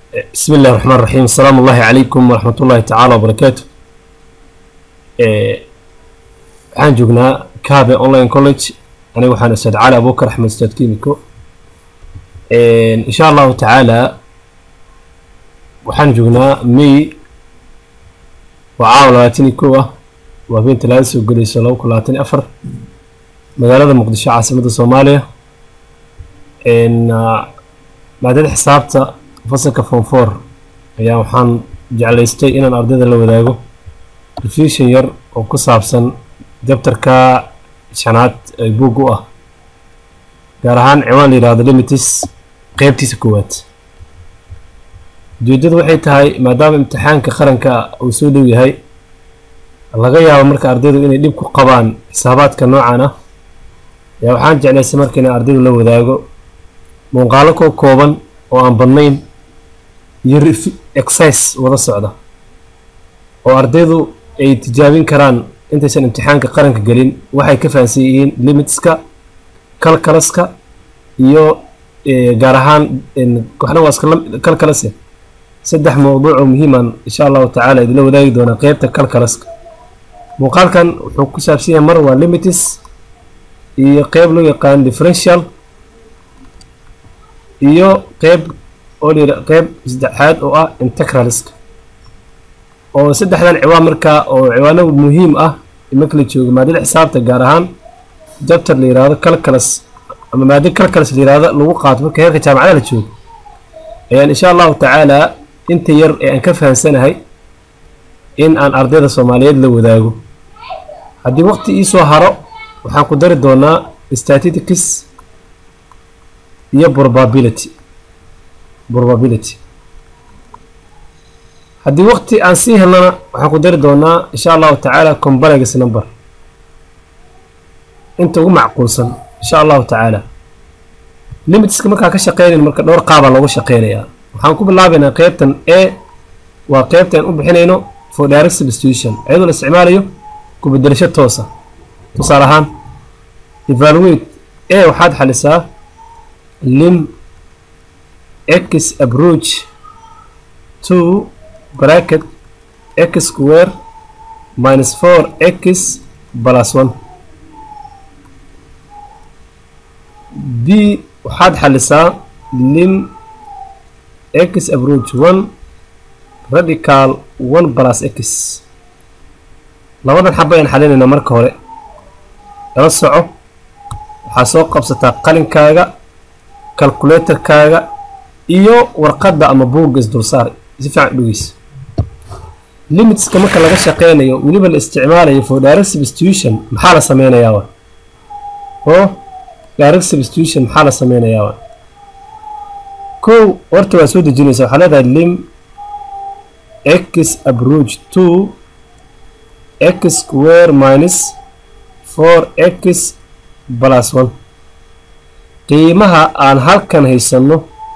بسم الله الرحمن الرحيم السلام الله عليكم ورحمة الله تعالى وبركاته waxaan joognaa kaabe online college aniga waxaan ustaad cali abuukar axmed ustaad kimiko insha allahu tacaala waxaan joognaa may waa caawa labaatan iyo kow ah waa habeen talaada soo gelayso laba kun labaatan iyo afar magaalada muqdisho caasimadda soomaaliya maadada xisaabta fasalka form four ayaa waxaan jeclaystay inaan ardayda la wadaago revision yar oo ku saabsan dabtarka shanaad ee buug u ah gaar ahaan ciwaan la yidhahdo limitis qeybtiisa koowaad ujeedadu waxay tahay maadaama imtixaanka qaranka uu soo dhow yahay laga yaabo marka ardaydu inay dhib ku qabaan xisaabaadka noocan ah ayaa waxaan jeclaystay marka inaan ardaydu la wadaago muuqaalo koo kooban oo aan badnayn iyo exercise wada socda oo ardaydu ay tijaabin karaan intaysan imtixaanka qaranka gelin waxay ka fahansan yihiin limitska kalkalaska iyo gaar ahaan waxna waa iska kalkalase saddex mowduuc oo muhiiman insha allahu tacaala idinla wadaagi doonaa qeybta kalkalaska muuqaalkan wuxuu ku saabsan yahay mar waa limitis iyo qeyb loo yaqaan differential iyo qeyb oo la qeyb saddexaad oo ah integraliska oo saddexdan ciwaan markaa oo ciwaano muhiim ah marka la joogo maadada xisaabta gaar ahaan jabtar la yihahdo calculus ama maada calculus la yihahdo lagu qaato marka heerka jaamacada la joogo ayaan insha allahu tacaala inta yar ee aan ka fahansanahay in aan ardayda soomaaliyeed la wadaago haddii waqti iisoo haro waxaan ku dari doonaa statistics iyo probability probability haddii waqti aan sii helnana waxaan ku dari doonaa insha allahu tacaala comparagus number inta ugu macquulsan insha allahu tacaala limitska markaan ka shaqeynayn marka dhowr qaabaa loogu shaqeynayaa waxaan ku bilaabaynaa qeybtan a waa qeybta aan u bixinayno for direct substitution iyadoo la isticmaalayo ku bedelasho toosa tusaale ahaan evaluate a waxaad xalisaa lim x approach to bracket x square minus four x plus one b waxaad xalisaa lim x approach one radical one plus x labadan xaba ayaan xalinaynaa marka hore lala soco waxaa soo qabsataa qalinkaaga calculatorkaaga iyo warqadda ama buugga isdulsaar si fiican dhugeysa limitska marka laga shaqeynayo weliba la isticmaalayo for direct substitution maxaa la sameynayaa wa oo direct substitution maxaa la sameynayaa wa kow horta waa soo dejinaysa waxaa leedahay lim x approach to x square minus four x plus one qiimaha aan halkan haysanno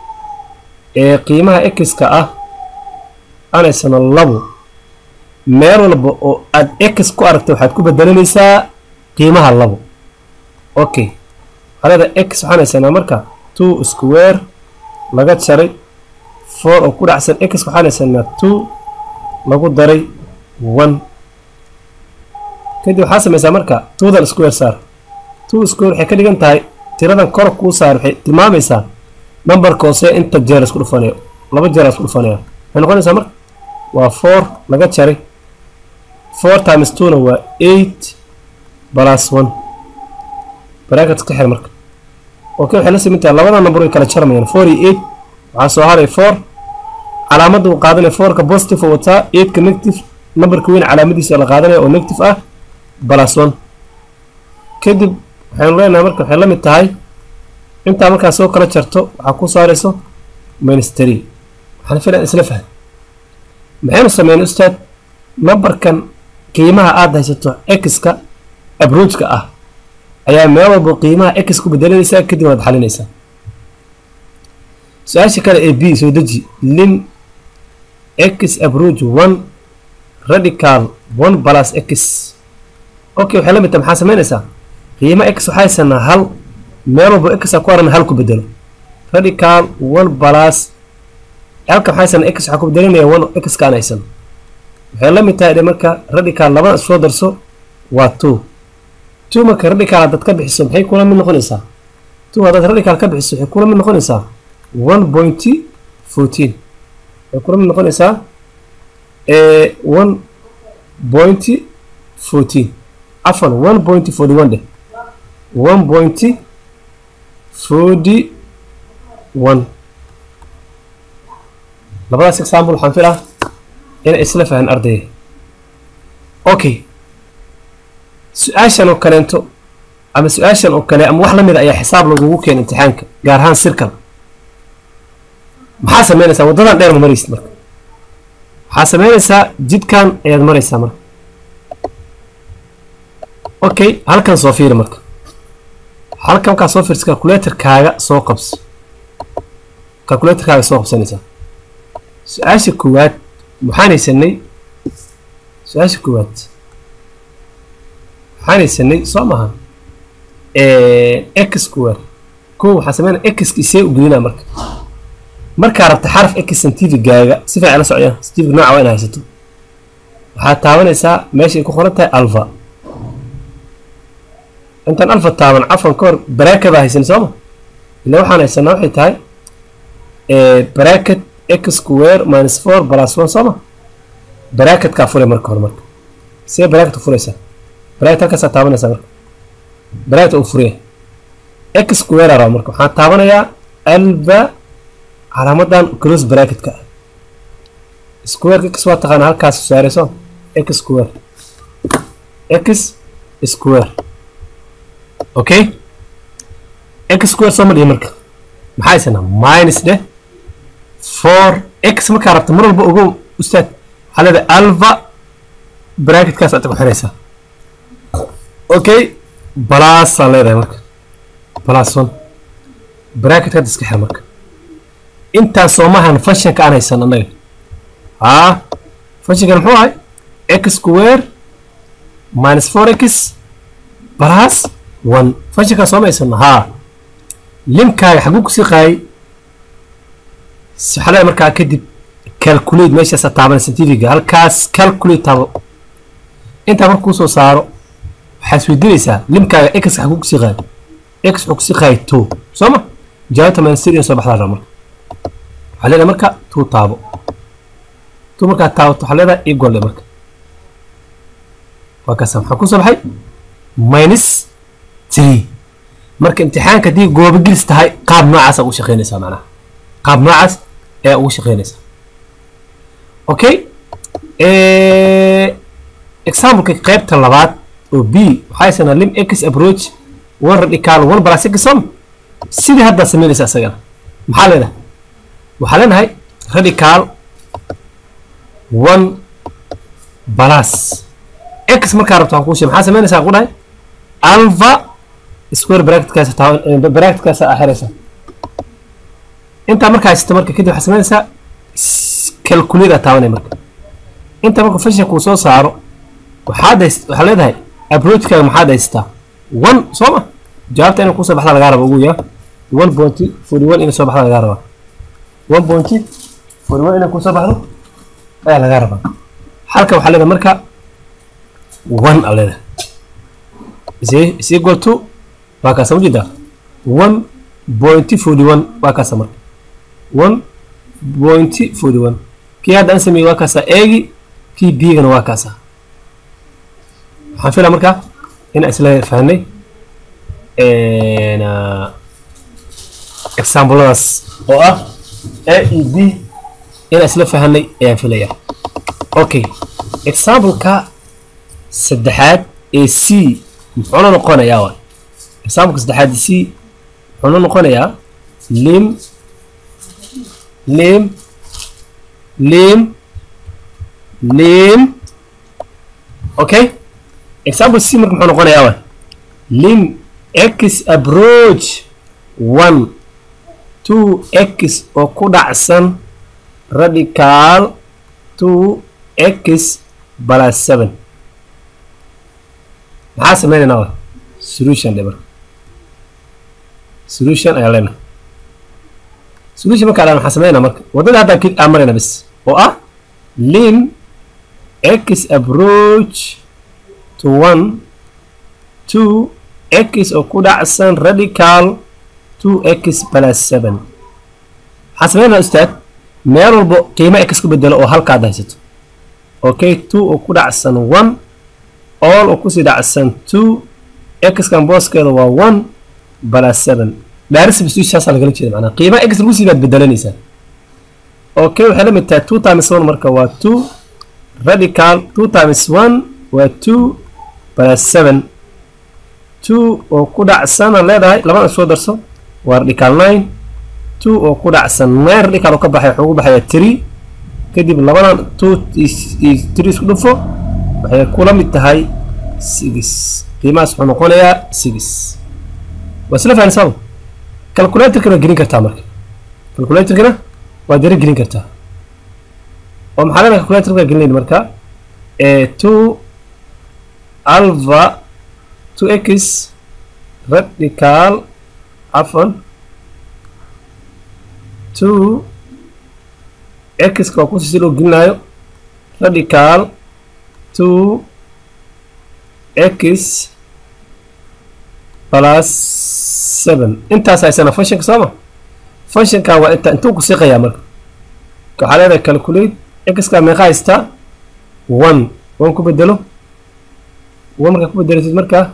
ee qiimaha x-ka ah aan haysano labo meel walba oo aad x ku aragta waxaad ku bedelanaysaa qiimaha labo okay halada x waxaan haysanaa marka two square laga jaray four oo ku dhacsan x waxaan haysanaa two lagu daray one kadib waxaa samaysaa marka twodan square saar two square waxay ka dhigan tahay tiradan kor kuu saar waxay tilmaamaysaa numberka hoose inta jeer isku dhufanayo laba jeer isku dhufanaya waxay noqonaysaa marka waa four laga jaray four times two-na waa eight plus one bracket ka xir marka okay waxay la siman tahay labada number way kala jarmayaan four iyo eight waxaa soo haray four calaamadda uu qaadanaya fourka positive oo wataa eightka negative numberka weyn calaamadiisa la qaadanaya oo negative ah plus one kadib waxaynu leenahay marka waxay la mid tahay intaa markaa soo kala jarto waxaa ku saarayso ministry waxaan filan isla fahm maxaynu sameynay ustaad numberkan qiimaha aada haysato x-ka abroojka ah ayaa meel walba qiimaha x ku bedelanaysaa kadib waad xalinaysaa su-aasha kale ee b soo deji lim x approach one radical one plus x okay waxay la mid tahay maxaa samaynaysaa qiimo x waxaa haysanaa hal meel walba x ku aran hal ku bedelo radical one plus halka maxaa haysan x waxaa ku bedelinaya one x kaan haysan waxay la mid tahay dhe marka radical labada soo darso waa two two marka radical haddaad ka bixiso maxay kula mid noqonaysaa two haddaad radical ka bixiso waxay kula mid noqonaysaa one point fourteen waxay kula mid noqonaysaa one point fourteen afan one point forty one dheh one point forty one labadaas example waxaan filaa inay isla fahan ardayga okay su-aashan oo kaleento ama su-aashan oo kale ama wax la mid a ayaa xisaab lagugu keena imtixaanka gaar ahaan sirkal maxaa sameynaysaa waddadan dheer ma maraysid marka waxaa sameynaysaa jidkan ayaad maraysaa marka okay halkan soo fiiri marka halkan markaa soo fiirsa calculatorkaaga soo qabso calculatorkaaga soo qabsanaysaa su-aasha koowaad waxaan haysanay su-aasha koowaad waxaan haysanay soo maha x square kow waxaa sameynaya x see u gelinaa marka markaa rabta xaraf x scientificgaaga si fiican la socdaan scientific nooca waa ina haysato waxaad taabanaysaa meesha ay ku qoran tahay alva intaan alfa taaban cafan ka hor bracket baa haysan sooma ila waxaan haysanaa waxay tahay bracket x square minus four plus one sooma bracketkaa fure marka hore marka see bracket furaysaa bracket halkaasaa taabanaysaa marka bracket uu furaya x square raba marka waxaan taabanayaa alba calaamadan close bracketka ah square x waa taqaana halkaas saarayso x square x square okay x square soo ma dhihi marka maxaa haysanaa minus dheh four x markaa rabta mar walba ogow ustaad waxaa leedahay alva bracketkaas aad ku xiraysaa okay balaasaa leedahay marka balaas one bracket hadda iska xir marka intaan soomahan functionka aan haysan annaga haa functionkan muxuu ahay x square minus four x plus one functionkaa sooma haysano haa limkaaga xaguu kusii qaayay waxaa leedahay markaa kadib calculate meeshaasa taaban scientifiga halkaas calculate taabo intaa marka kusoo saaro waxaa isweydiinaysaa limkaaga x xaguu kusii qaayay x wuxuu kusii qaayay two soo ma jawaabta mansir in soo baxdaa raba marka waxaa leedahay marka two taabo two markaa taabato waxaa leedahay equal marka waa kaasa maxaa kusoo baxay minus three marka imtixaanka haddii goobogelis tahay qaab noocaasa ugu shaqeynaysaa macnaha qaab noocaas ayaa ugu shaqeynaysaa okay exampleka qaybta labaad oo b waxaa haysanaa lim x approach one radical one plus x som sidii haddaad sameynaysa isagana maxaa leedahay waxaa leenahay radical one plus x markaa rabto aan kuu sheeg maxaa sameynaysaa ku dhahay alpha square bracketkaas bracketkaas aa xiraysa intaa markaa haysato marka kadib waxaa sameynaysaa calculate aa taabanaya marka inta marka function kuu soo saaro waxaad hays waxaa leedahay approachkaaga maxaad haysataa one soo ma jawaabta inay kusoo baxda lagaa raba ugu yaa one point forty one inay soo baxda lagaa rabaa one point forty one inay kusoo baxdo ayaa lagaa rabaa halka waxaa leedahay marka one aa leedahay is is equal to waa kaasa majeedaa one point forty one waa kaasa marka one point forty one kii hadda aan sameeyey waa kaasa eegi kii bigana waa kaasa waxaan filaa marka in isla fahnay exampladaas oo ah a e b in isla fahanay ayaan filayaa okay exampleka saddexaad ee c muxuuna noqonayaa wa exampleka saddexaad ee c muxuuna noqonayaa lim lim lim lim okay example c marka muxuu noqonayaa wa lim x approach one two x oo ku dhacsan radical two x plus seven maxaa sameynaynaa wa solution dhe marka solution ayaa leenahay solution markaa dhaan waxaan sameynaa marka waddada haddaan kid aan marayna bis oo ah lim x approach to one two x oo ku dhacsan radical two x plus seven waxaan sameynaa ustaad meel walbo qiimo x ku bedelo oo halkaad haysato okay two oo ku dhacsan one all oo kusii dhacsan two xkan booskeeda waa one plus seven dhaaris substitution saasaa lagala jeeda macnaa qiima x lagu sii baad bedelanaysaa okay waxay la mid tahay two times one marka waa two radical two times one waa two plus seven two oo ku dhacsan aan leedahay labada soo darso waa radical nine two oo ku dhacsan nine radical oo ka baxay wuxuu ugu baxayaa three kadib labadan two three isku dhufo waxay kula mid tahay six qiimahaas wuxuu noqonayaa six waa isla fahansaama calculatorkana gelin kartaa marka calculatorkana waa dara gelin kartaa oo maxaa leena calculatorka gelinayna marka two alpha two x radical cafan two x waa kusi si loo gelinayo radical two x plus seven intaas haysana functionka sooma functionka waa inta intuu ku siqayaa marka waxaa leedahay calculate xka meeqa haystaa one one ku bedelo one markaa ku bedelatid markaa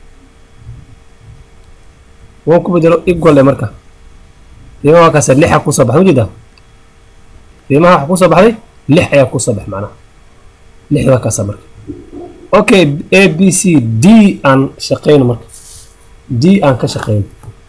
one ku bedelo equal e marka qiimaha waa kaasa lixa kusoo baxay ujeedaa qiimaha waxa kusoo baxday lix ayaa kusoo baxay macnaha lix waa kaasa marka okay a b c d aan shaqeyno marka d aan ka shaqeyno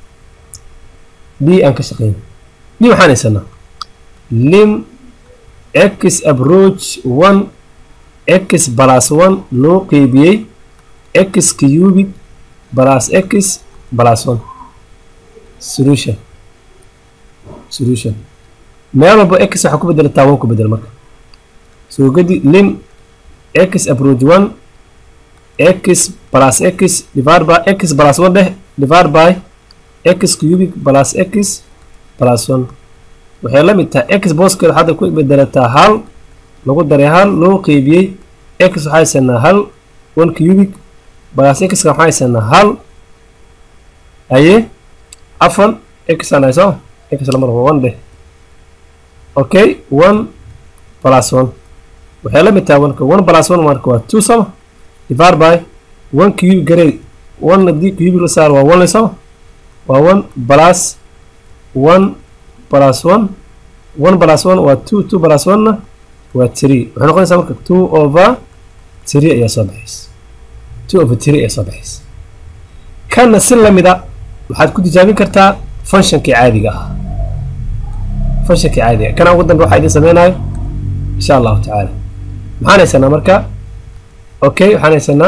d aan ka shaqeyno d waxaan haysanaa lim x approach one x plus one loo qeybiyey x cubic plus x plus one solution solution meel walba x waxaa ku bedelataa one ku bedel marka soo gedi lim x approach one x plus x divided by x plus one dheh divided by x cubic plus x plus one waxay la mid tahay x booskeeda hadda ku bedelataa hal lagu daray hal loo qeybiyey x waxaa haysanaa hal one cubic plus x waxaa haysanaa hal aye afan x aan hayso x lamar one dheh okay one plus one waxay la mid tahay oneka one plus one marka waa two sama divided by one cubic garey one haddii cubic la saar waa one le sama waa one plus one plus one one plus one waa two two plus one na waa three waxay noqonaysaa marka two over three ayaa soo baxaysa two over three ayaa soo baxaysa kana si lamida waxaad ku tijaabin kartaa functionkii caadiga ah functionkii caadiga kana ugu dambe waxaa idin sameynayo insha allahu tacaala maxaan haysanaa marka okay waxaan haysanaa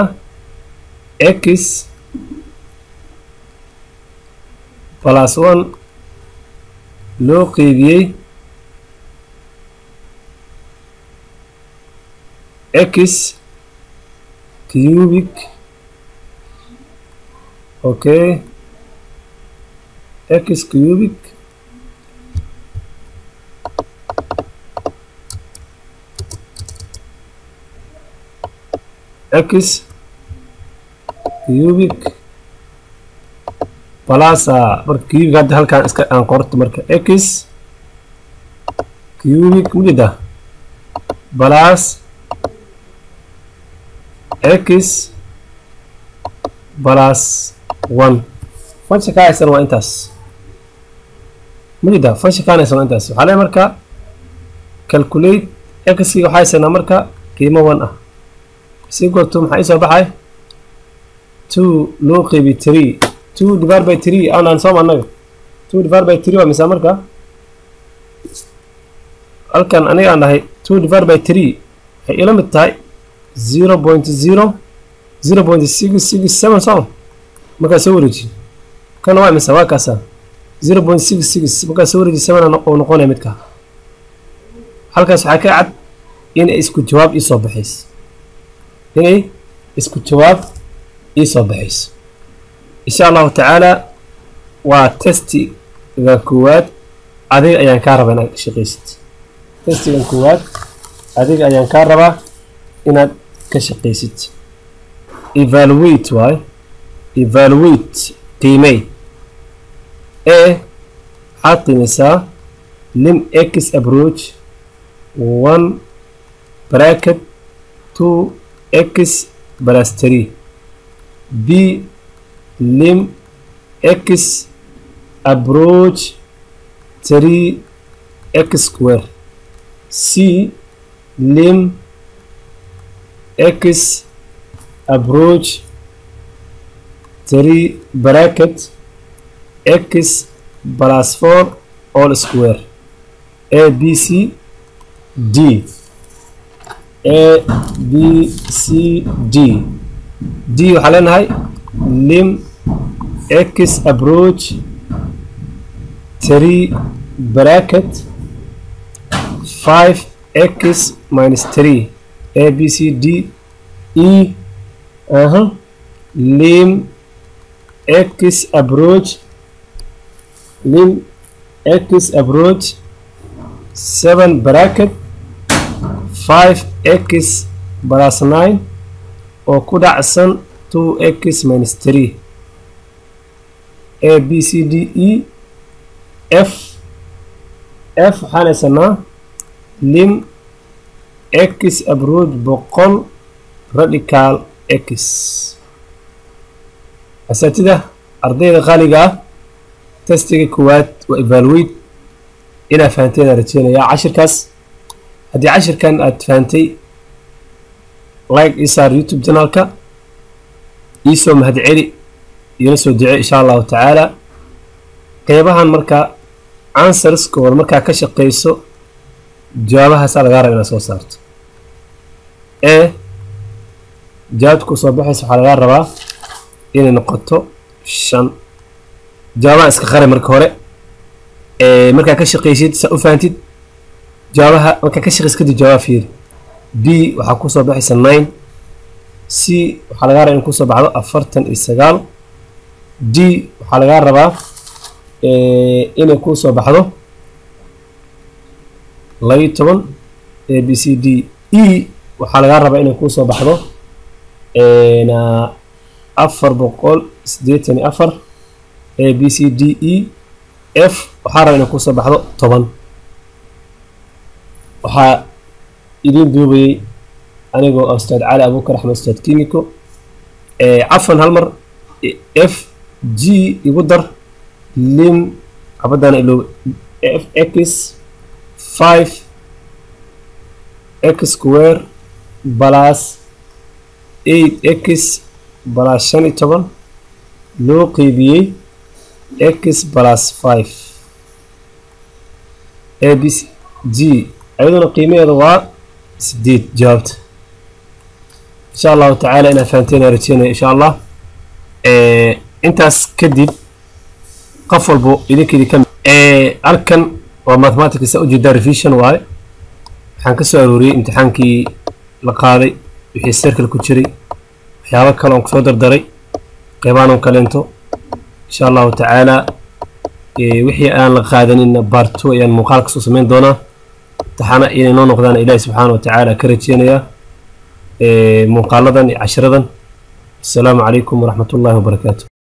x plus one loo qeybiyey x cubic okay x cubic x cubic balasa marka cubic hadda halkaan iska aan qorto marka x cubic mujeda balas x balas one function kaa haysan waa intaas mujeda function kaan haysan waa intaas waxaa leeyahay marka calculate x-ki waxaa haysanaa marka qiimo one ah si gorto maxaa isoo baxay two loo qeybi three two divided by three aanaan sooma annaga two divided by three waa misaa marka halkan aniga aan dhahay two divided by three waxay ila mid tahay zero point zero zero point six six seven sooma markaa soo wareeji kana waa misa waa kaasa zero point six six markaa soo wareeji seven oo noqonaya midka halkaas waxaa ka cad inay isku jawaab iisoo baxayso inay isku jawaab iisoo baxayso insha allahu tacaala waa testiga koowaad adiga ayaan kaa rabaa inaad ka shaqaysid testigan koowaad adiga ayaan kaa rabaa inaad ka shaqaysid evaluate waaye evaluate qiimey e waxaad qiimeysaa lim x approach one bracket two x plus three b lim x approach three x square c lim x approach three bracket x plus four all square a b c d a b c d d waxaa leenahay lim x approach three bracket five x minus three a b c d e uh-huh. lim x approach lim x approach seven bracket five x plus nine oo ku dhacsan two x minus three a b c d e f f waxaan haysanaa lim x approach boqol radical x asaatida ardayda qaaliga ah testiga koowaad waa evaluate inaa fahanteen aan rajeynayaa cashirkaas haddii cashirkan aad fahantay like isaar youtube janalka iisoo mahadceli iyona soo duce insha allahu tacaala qeybahan marka answerskooda markaa ka shaqeyso jawaabahaasa lagaa raba inaad soo saarto ee jawaabta ku soo baxaysa waxaa lagaa rabaa inay noqoto shan jawaabaha iska qari marka hore markaa ka shaqeysid saa u fahantid jawaabaha markaa ka shaqeysid kadib jawaab fiiri b waxaa kusoo baxaysa nine c waxaa lagaa rabaa in kusoo baxdo afartan iyo sagaal d waxaa lagaa rabaa inay kusoo baxdo labiyo toban a b c d e waxaa lagaa rabaa inay kusoo baxdo afar boqol siddeetan iyo afar a b c d e f waxaa rabaa inay kusoo baxdo toban waxaa idiin duubayay anigoo ustaad cali abuukar axmed ustaad kiniko cafan hal mar f g igu dar lim xabadana ilo f x five x square plus eight x plus shan iyo toban loo qeybiyey x plus five a b c g ayaduna qiimaheeda waa sideed jawaabta insha allahu tacaala inaa fahanteena rajeynaya insha allah intaas kadib qof walbo idinkeedii ka halkan waa mathematics ujeedaa revision waaye waxaan ka soo arooriyey imtixaankii la qaaday wixii serkal ku jiray waxyaabo kale oon kusoo dardaray qeybaanon kaleento insha allahu tacaala wixii aan la qaadaninna baarto ayaan muuqaal kasoo sameyn doonaa taxana inay noo noqdaan ilaahi subxaana wa tacaala ka rajeynayaa muuqaaladan iyo cashiradan asalaamu calaykum waraxmat ullahi wabarakaatu